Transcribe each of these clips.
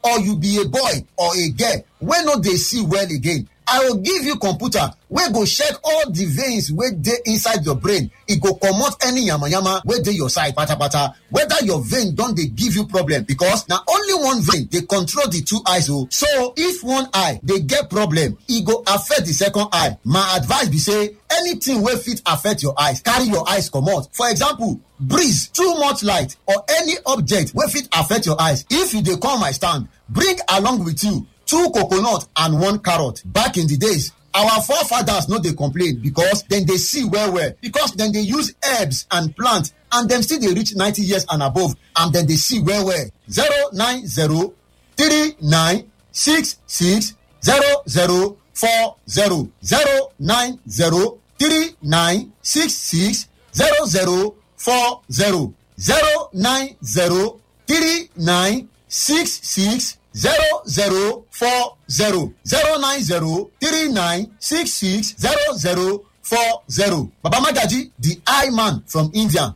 or you be a boy or a girl wey no dey see well again i go give you computer wey go check all the veins wey dey inside your brain e go comot any yamayama wey dey your side patapata whether your vein don dey give you problem because na only one vein dey control the two eyes o so if one eye dey get problem e go affect the second eye my advice be say anything wey fit affect your eyes carry your eyes comot for example breeze too much light or any object wey fit affect your eyes if you dey come my stand bring along with you two coconut and one carrot back in the days our forefathers no dey complain because dem dey see well well because dem dey use herbs and plant and dem still dey reach ninety years and above and dem dey see well well zero nine zero three nine six six zero zero four zero zero nine zero three nine six six zero zero four zero zero nine zero three nine six six zero zero four zero zero nine zero three nine six six zero zero four zero baba magaji the eye man from india.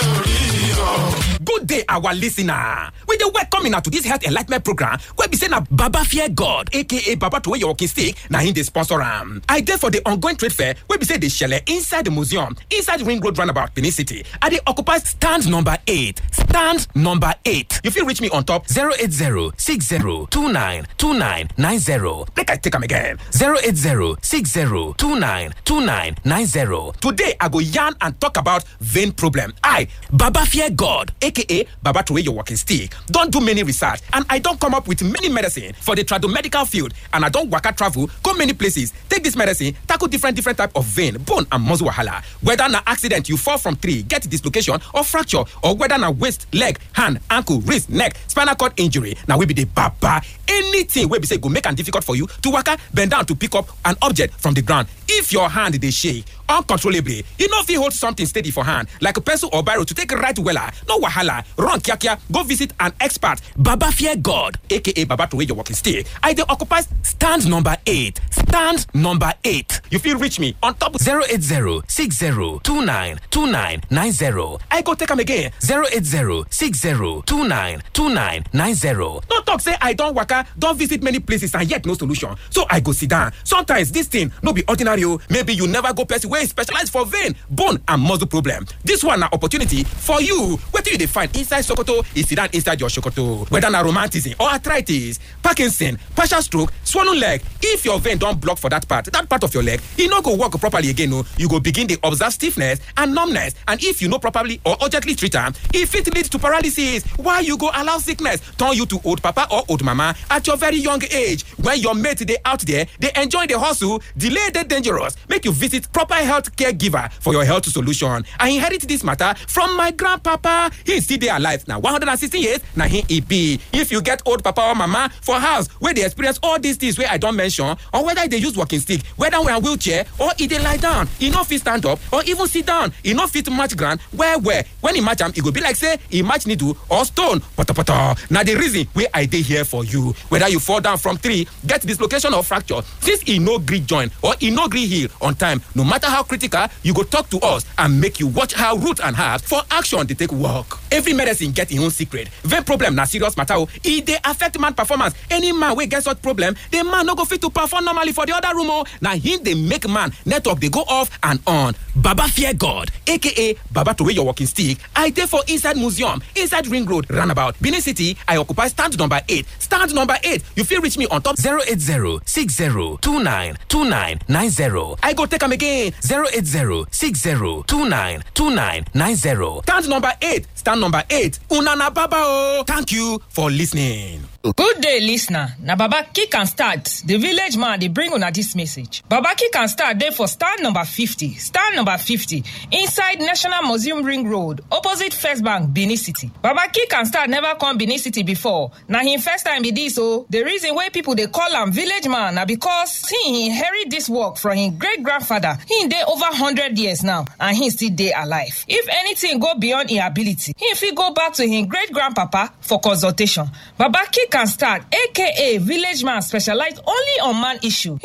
good day our listener we dey welcome una to dis health enlightenment program wey be say na baba fear god aka baba throway your walking stick na him dey sponsor am i dey for di ongoing trade fair wey be say dey shele inside di museum inside ring road roundabout benin city i dey occupy stand number eight stand number eight you fit reach me on top 080 60 29 29 90 make i take am again 080 60 29 29 90 today i go yarn and talk about vein problem i baba fear god aka baba throway your walking stick don do many research and i don come up with many medicine for the tradomedical field and i don waka travel go many places take this medicine tackle different different type of vein bone and muscle wahala whether na accident you fall from tree get dislocation or fracture or whether na waist leg hand ankle wrist neck spinal cord injury na we be the baba anything wey be say go make am difficult for you to waka bend down to pick up an object from the ground if your hand dey shake uncontrollably you no fit hold something steady for hand like pencil or biro to take write wella no wahala run kiakia go visit an expert baba fear god aka baba throway your walking stick i dey occupy stand number eight stand number eight you fit reach me on top 080 60 29 29 90 i go take am again 080 60 29 29 90 no talk say i don waka don visit many places and yet no solution so i go sit down sometimes dis thing no be ordinary o maybe you never go person wey specialize for vein bone and muscle problem dis one na opportunity for you wetin you dey find inside sokoto e sit down inside your sokoto whether na romantism or arthritis parkinson partial stroke swollen leg if your vein don block for that part that part of your leg e no go work properly again o you go begin dey observe stiffness and numbness and if you no properly or urgently treat am e fit lead to paralysis while you go allow sickness turn you to old papa or old mama at your very young age when your mate dey out there dey enjoy the hustle delay dey dangerous make you visit proper health care giver for your health solution i inherit this matter from my grandpapa he still dey alive na 116 years na him e be if you get old papa or mama for house wey dey experience all these things wey i don mention or whether e dey use walking stick whether na wheelchair or e dey lie down e no fit stand up or even sit down e no fit match ground well well when e match am e go be like say e match needle or stone potopoto na the reason wey i dey here for you whether you fall down from tree get dislocation or fracture since e no gree join or e no gree heal on time no matter how critical you go talk to us and make you watch how root and herbs for action dey take work every medicine get im own secret vein problem na serious matter o e dey affect man performance any man wey get such problem the man no go fit to perform normally for the other room o na him dey make man network dey go off and on baba fear god aka baba throway your walking stick i dey for inside museum inside ring road roundabout benin city i occupy stand number eight stand number eight you fit reach me on top 080 60 29 29 90 i go take am again 080 60 29 29 90 stand number eight stand number eight una na baba o thank you for listening. Good day, listener. Na Baba Kick and Start, the village man, they bring on this message. Baba Kick and Start, there for stand number 50. Stand number 50, inside National Museum Ring Road, opposite First Bank, Benin City. Baba Kick and Start never come Benin City before. Now, him first time be this, so the reason why people they call him village man, na because he inherit this work from his great grandfather. He dey over 100 years now, and he still dey alive. If anything go beyond his ability, he fit go back to his great grandpapa for consultation. Baba Kick can start aka village man specialize only on man issue he no dey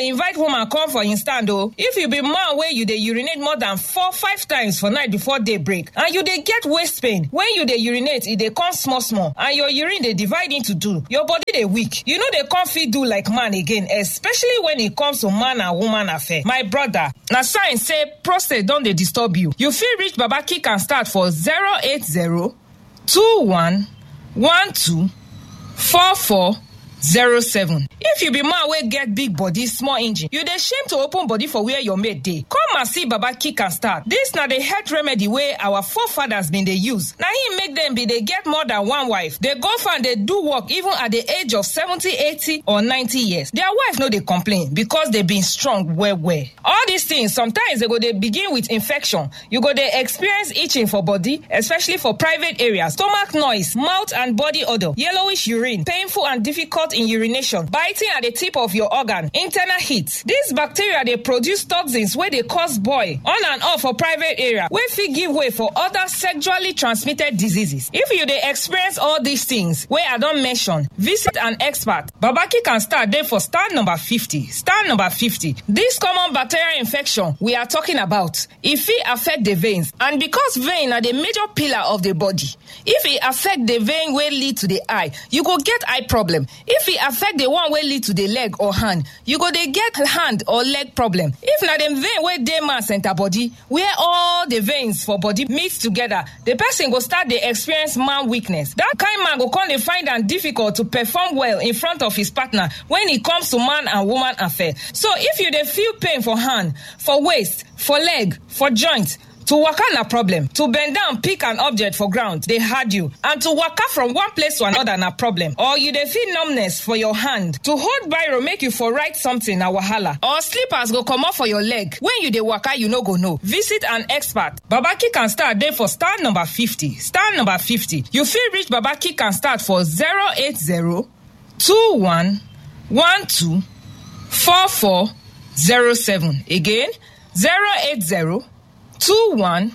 dey invite woman come for im stand o if you be man wey you dey urinate more than four five times for night before day break and you dey get waist pain when you dey urinate e dey come small small and your urine dey divide into two your body dey weak you no dey come fit do like man again especially when e comes to man and woman affair my brother na sign say prostate don dey disturb you you fit reach baba kick and start for zero eight zero two one one two four four zero seven if you be man wey get big body small engine you dey shame to open body for where your mate dey come and see baba kick and start dis na the health remedy wey our forefathers bin dey use na im make dem bin dey get more than one wife dey go farm dey do work even at the age of seventy eighty or ninety years their wife no dey complain because dey been strong well well all these things sometimes dey go dey begin with infection you go dey experience itching for body especially for private areas stomach noise mouth and body odour yellowish urine painful and difficult in urination biting at the tip of your organ internal heat dis bacteria dey produce toxins wey dey cause boil on and off for private area wey fit give way for other sexually transmitted diseases if you dey experience all these things wey i don mention visit an expert babaki can start dey for stand number fifty stand number fifty dis common bacterial infection we are talking about e fit affect the veins and because vein na the major pillar of the body if e affect the vein wey lead to the eye you go get eye problem if e affect the one wey lead to the leg or hand you go dey get hand or leg problem if na the vein wey dey man center body where all the veins for body mix together the person go start dey experience man weakness that kind man go come dey find am difficult to perform well in front of his partner when e comes to man and woman affair so if you dey feel pain for hand for waist for leg for joint to waka na problem to bend down pick an object for ground dey hard you and to waka from one place to another na problem or you dey feel numbness for your hand to hold biro make you for write something na wahala or slippers go comot for your leg when you dey waka you no go know visit an expert babaki can start dey for star number fifty star number fifty you fit reach babaki can start for zero eight zero two one one two four four zero seven again zero eight zero. two one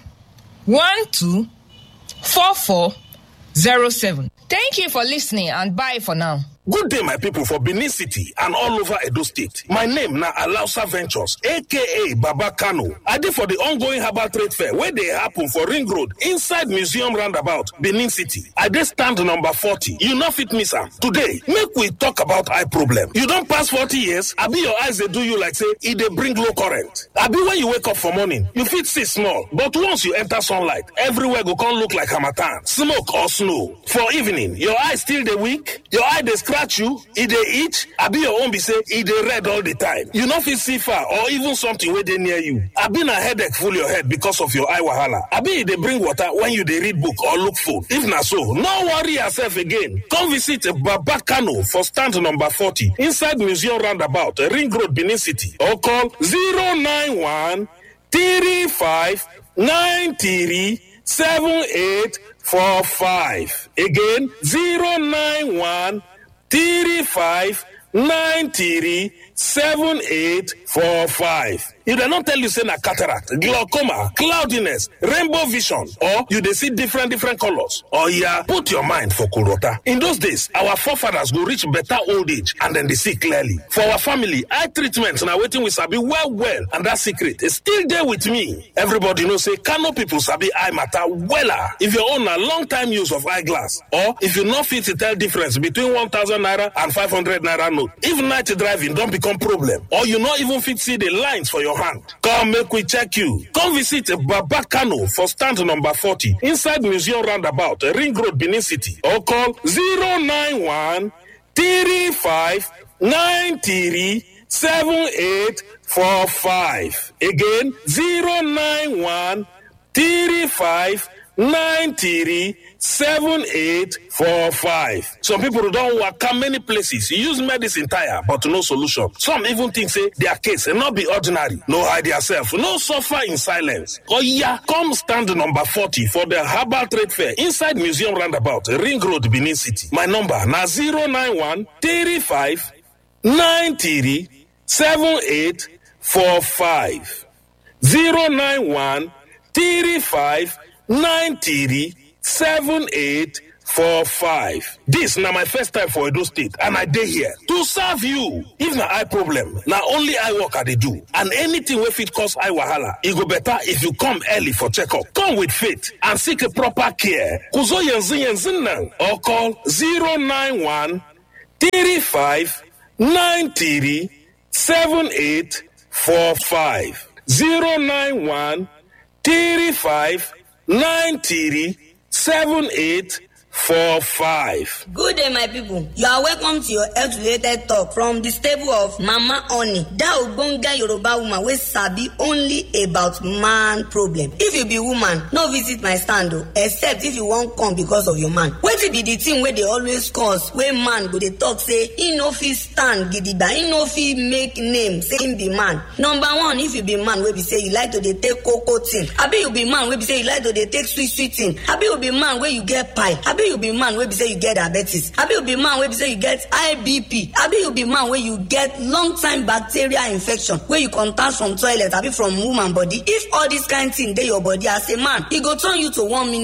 one two four four zero seven. Thank you for listening and bye for now. Good day, my people for Benin City and all over Edo State. My name na Alausa Ventures, aka Baba Kano. I dey for the ongoing herbal trade fair wey dey happen for Ring Road inside Museum Roundabout, Benin City. I dey stand number 40. You no fit miss am. Today, make we talk about eye problem. You don pass 40 years, abi your eyes dey do you like say e dey bring low current. Abi when you wake up for morning, you fit see small, but once you enter sunlight, everywhere go come look like harmattan, smoke or snow. For evening, your eye still dey weak, your eye dey scratch you e dey itch abi your own be say e dey red all the time you no fit see far or even something wey dey near you abi na headache full your head because of your eye wahala abi e dey bring water when you dey read book or look phone if na so no worry yourself again come visit baba kano for stand number forty inside museum roundabout ring road benin city or call zero nine one three five nine three seven eight four five again zero nine one. three five nine three seven eight four five. If dem no tell you say na cataract, glaucoma, cloudiness, rainbow vision, or you dey see different different colors, oya put your mind for Kurota. In those days, our forefathers go reach better old age and dem dey see clearly. For our family, eye treatment na wetin we sabi well well and that secret is still dey with me. Everybody know say Kano people sabi eye matter wella. If your own na long time use of eyeglass or if you no fit tell difference between one thousand naira and five hundred naira note, if night driving don become problem or you no even fit see the lines for your hand come make we check you come visit baba kano for stand number 40 inside museum roundabout ring road benin city or call 091 35 93 7845 again 091 35 93 7845. Some people don't waka many places, use medicine tire, but no solution. Some even think say their case and not be ordinary. No hide yourself, no suffer in silence. Oh yeah, come stand number 40 for the Herbal Trade Fair inside Museum Roundabout, Ring Road, Benin City. My number na 091 35 93 7845. 091 35 93 7845. four five. This na my first time for Edo State and I dey here to serve you. If na eye problem, na only eye work I dey do and anything wey fit cause eye wahala, e go better if you come early for checkup. Come with faith and seek a proper care. Kuzo yanzu yanzu nan or call 091 35 93 78 45 091 35 93 78 45. Good day, my people. You are welcome to your health related talk from the stable of Mama Oni, that ogbonge Yoruba woman wey sabi only about man problem. If you be woman, no visit my stand o, except if you wan come because of your man. Wetin be the thing wey dey always cause wey man go dey talk say e no fit stand gidigba, e no fit make name say im be man. Number one, if you be man wey be say you like to dey take koko thing, abi you be man wey be say you like to dey take sweet sweet thing, abi you be man wey you get pie, abi you be man wey be say you get diabetes abi you be man wey be say you get high bp abi you be man wey you get long time bacterial infection wey you contact from toilet abi from woman body if all this kind thing dey your body as a man e go turn you to one minute